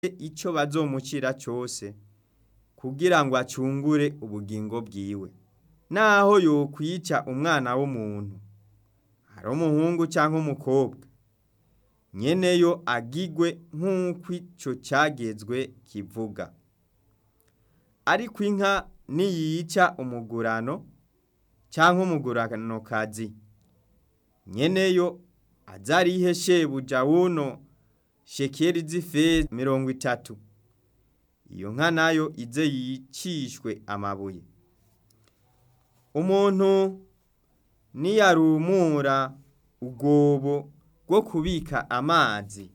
ico bazomucira cose kugira ngo acungure ubugingo bwiwe naho yokwica umwana w'umuntu ari umuhungu canke umukobwa nyeneyo agigwe nk'uko ico cagezwe kivuga ariko inka niyica umugurano canke umuguranokazi nyeneyo aze arihe shebuja wuno shekeri z'ifeza mirongo itatu iyo nka nayo ize yicishwe amabuye umuntu niyarumura ubwobo bwo kubika amazi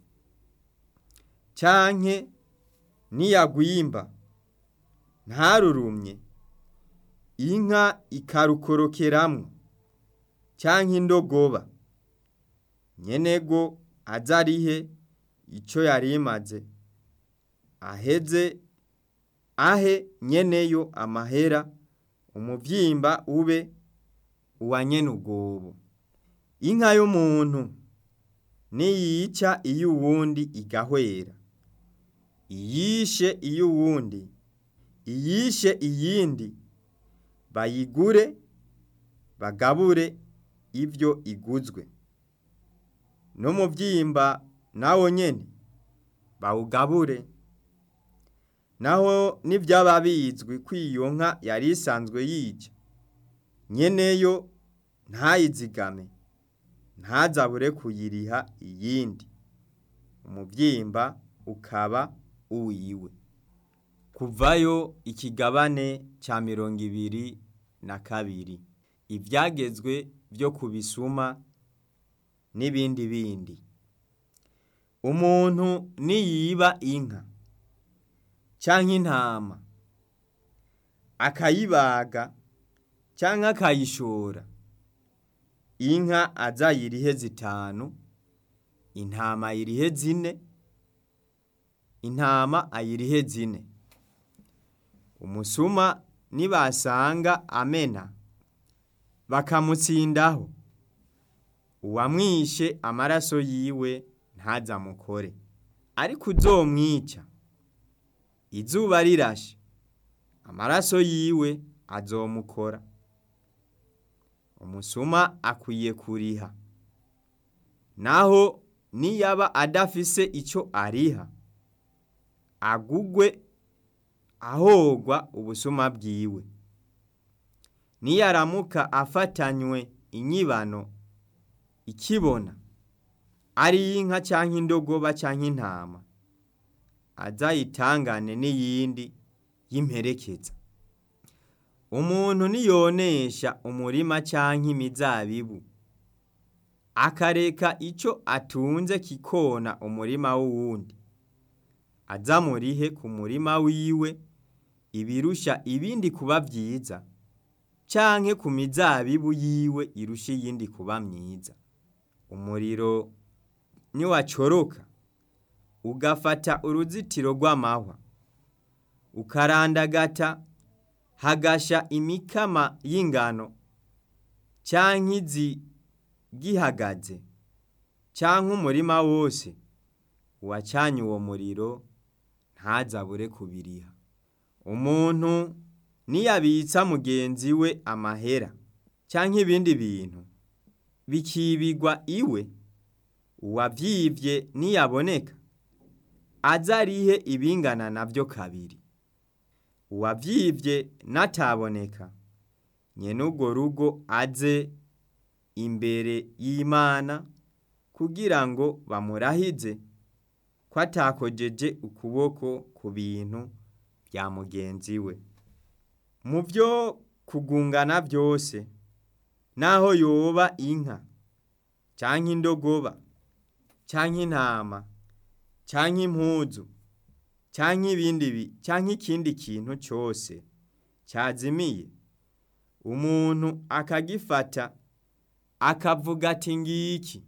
canke niyagwimba ntarurumye inka ikarukorokeramwo canke indogoba nyenego aze arihe ico yarimaze aheze ahe nyeneyo amahera umuvyimba ube uwa nyene ubwobo inka y'umuntu niyica iy'uwundi igahwera iyishe iy'uwundi iyishe iyindi bayigure bagabure ivyo iguzwe n'umuvyimba nawo nyene bawugabure naho nivyaba bizwi ko iyo nka yari isanzwe yica nyeneyo ntayizigame ntazabure kuyiriha iyindi umuvyimba ukaba uwiwe kuvayo ikigabane ca mirongo ibiri na kabiri ivyagezwe vyo kubisuma n'ibindi bindi umuntu niyiba inka canke intama akayibaga canke akayishora inka aze ayirihe zitanu intama ayirihe zine intama ayirihe zine umusuma nibasanga amena bakamutsindaho uwamwishe amaraso yiwe ntazamukore ariko uzomwica izuba rirashe amaraso yiwe azomukora umusuma akwiye kuriha naho niyaba adafise ico ariha agugwe ahogwa ubusuma bwiwe niyaramuka afatanywe inyibano ikibona ari inka canke indogoba canke intama azayitangane n'iyindi y'imperekeza umuntu niyonesha umurima canke imizabibu akareka ico atunze kikona umurima w'uwundi azamurihe ku murima wiwe ibirusha ibindi kuba vyiza canke ku mizabibu yiwe irusha iyindi kuba myiza umuriro niwacoroka ugafata uruzitiro rw'amahwa ukarandagata hagasha imikama y'ingano canke izi gihagaze canke umurima wose uwacanye uwo muriro ntazabure kubiriha umuntu niyabitsa mugenzi we amahera canke ibindi bintu bikibigwa iwe uwavyivye niyaboneka aze arihe ibingana navyo kabiri uwavyivye nataboneka nyene urwo rugo aze imbere y'Imana kugira ngo bamurahize ko atakojeje ukuboko ku bintu vya mugenzi we mu vyo kugungana vyose naho yoba inka canke indogoba canke intama canke impuzu canke ibindi bi canke ikindi kintu cose cazimiye umuntu akagifata akavuga ati ngiki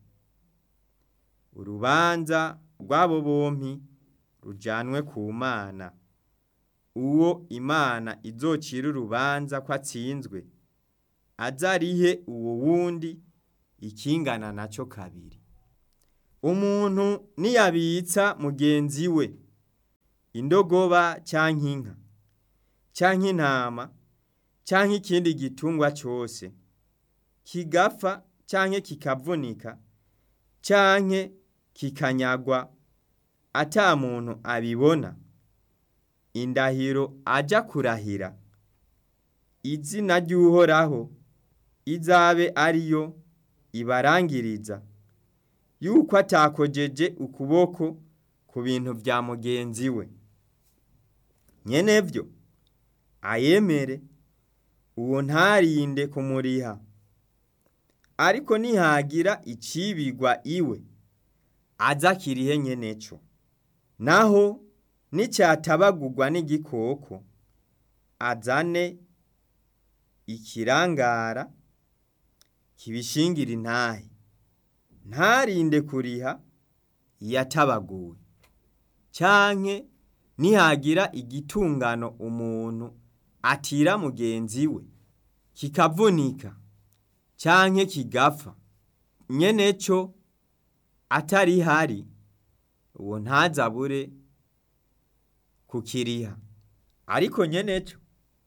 urubanza rw'abo bompi rujanwe ku mana uwo imana izocira urubanza ko atsinzwe azarihe uwo wundi ikingana naco kabiri umuntu niyabitsa mugenzi we indogoba canke inka canke intama canke ikindi gitungwa cose kigapfa canke kikavunika canke kikanyagwa ata muntu abibona indahiro aja kurahira izina ry'uhoraho izabe ariyo ibarangiriza yuko atakojeje ukuboko ku bintu vya mugenzi we nyenevyo ayemere uwo ntarinde kumuriha ariko nihagira icibigwa iwe aza kirihe nyeneco naho nicyatabagurwa n'igikoko azane ikirangara kibishingira intahe ntarinde kuriha yatabaguwe canke nihagira igitungano umuntu atira mugenzi we kikavunika canke kigapfa nyeneco atari hari uwo ntazabure kukiriha ariko nyeneco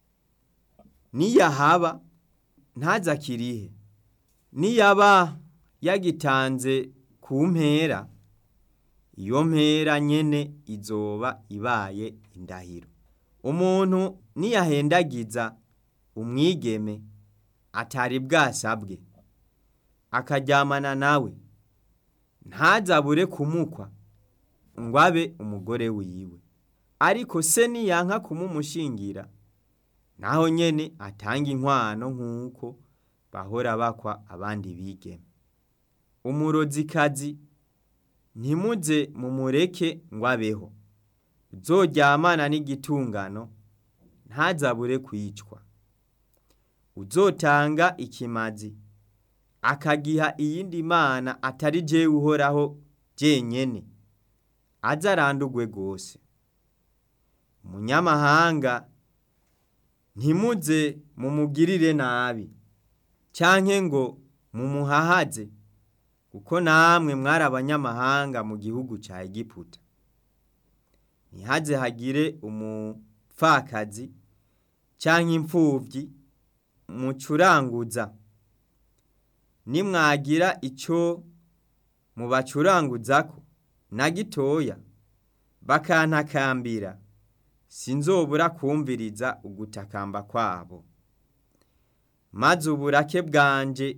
niyahaba ntazakirihe niyaba yagitanze ku mpera iyo mpera nyene izoba ibaye indahiro umuntu niyahendagiza umwigeme atari bwasabwe akaryamana nawe ntazabure kumukwa ngo abe umugore wiwe ariko se niyanka kumumushingira naho nyene atanga inkwano nk'uko bahora bakwa abandi bigeme umurozikazi ntimuze mumureke ngo abeho uzoryamana n'igitungano ntazabure kwicwa uzotanga ikimazi akagiha iyindi mana atari jewe uhoraho jenyene aze arandurwe rwose umunyamahanga ntimuze mumugirire nabi canke ngo mumuhahaze kuko namwe mwari abanyamahanga mu gihugu ca Egiputa ntihaze hagire umupfakazi canke impfuvyi mucuranguza nimwagira ico mubacuranguzako na gitoya bakantakambira sinzobura kumviriza ugutakamba kwabo maze uburake bwanje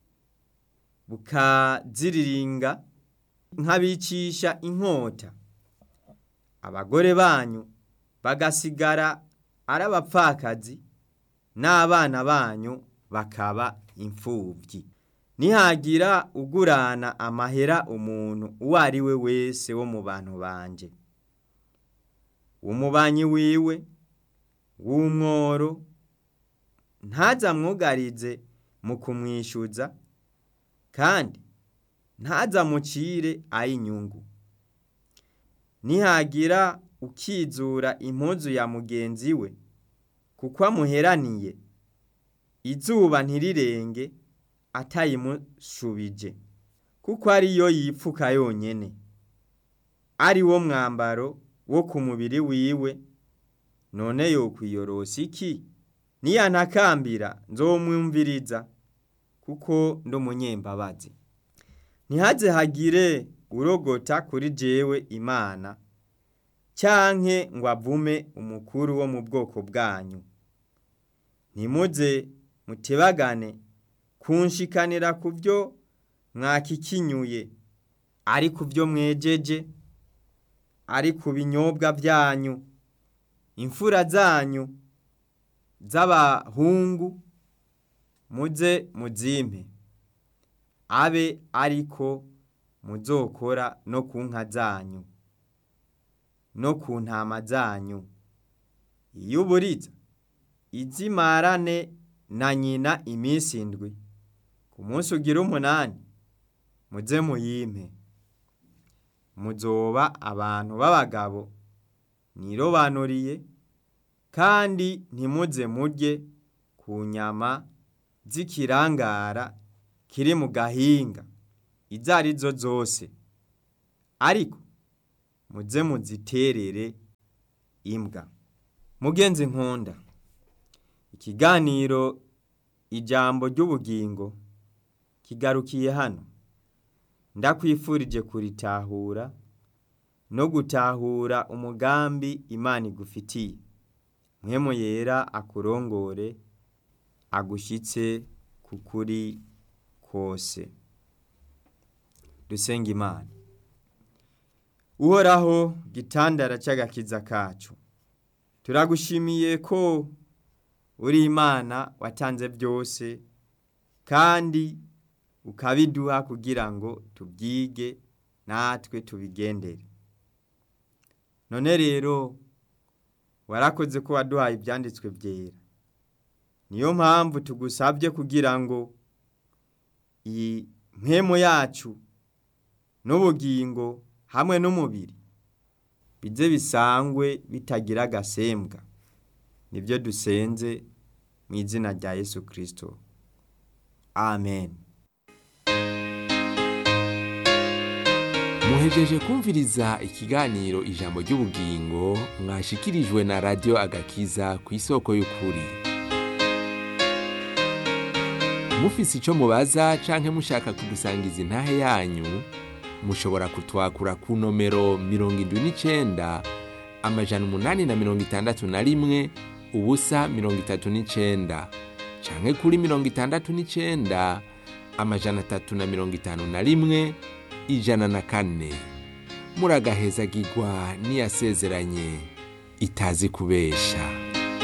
bukaziriringa nkabicisha inkota abagore banyu bagasigara ari abapfakazi n'abana banyu bakaba imfuvyi nihagira ugurana amahera umuntu uwo ari we wese wo mu bantu banje umubanyi wiwe w'umworo ntazamwugarize mu kumwishyuza kandi ntazamucire ay'inyungu nihagira ukizura impuzu ya mugenzi we kuko amuheraniye izuba ntirirenge atayimushubije kuko ariyo yipfuka yonyene ari wo mwambaro wo ku mubiri wiwe none yokwiyorosa iki niyantakambira nzomwumviriza kuko ndi umunyembabazi ntihaze hagire urogota kuri jewe imana canke ngo avume umukuru wo mu bwoko bwanyu ntimuze mutebagane kunshikanira ku byo mwakikinyuye ari ku byo mwejeje ari ku binyobwa byanyu imfura zanyu z'abahungu muze muzimpe abe ariko muzokora no ku nka zanyu no ku ntama zanyu iyo uburiza izimarane na nyina iminsi indwi ku munsi ugira umunani muze muyimpe muzoba abantu b'abagabo nirobanuriye kandi ntimuze murye ku nyama z'ikirangara kiri mu gahinga izo ari zo zose ariko muze muziterere imbwa mugenzi nkunda ikiganiro ijambo ry'ubugingo kigarukiye hano ndakwifurije kuritahura no gutahura umugambi imana igufitiye mwemu yera akurongore agushyitse ku kuri kose dusenga imana uhoraho gitandara cy'agakiza kacu turagushimiye ko uri imana watanze byose kandi ukabiduha kugira ngo tubyige natwe tubigendere none rero warakoze ko waduhaye ibyanditswe byera niyo mpamvu tugusabye kugira ngo iyi mpemu yacu n'ubugingo hamwe n'umubiri bize bisangwe bitagira agasembwa nibyo dusenze mu izina rya yesu kirisito amen muhejeje kumviriza ikiganiro ijambo ry'ubugingo mwashikirijwe na radiyo agakiza ku isoko y'ukuri mufise icyo mubaza canke mushaka kudusangiza intahe yanyu mushobora kutwakura ku nomero mirongo indwi n'icenda amajana umunani na mirongo itandatu na rimwe ubusa mirongo itatu n'icenda canke kuri mirongo itandatu n'icenda amajana atatu na mirongo itanu na rimwe ijana na kane muragahezagirwa n'iyasezeranye itazi kubesha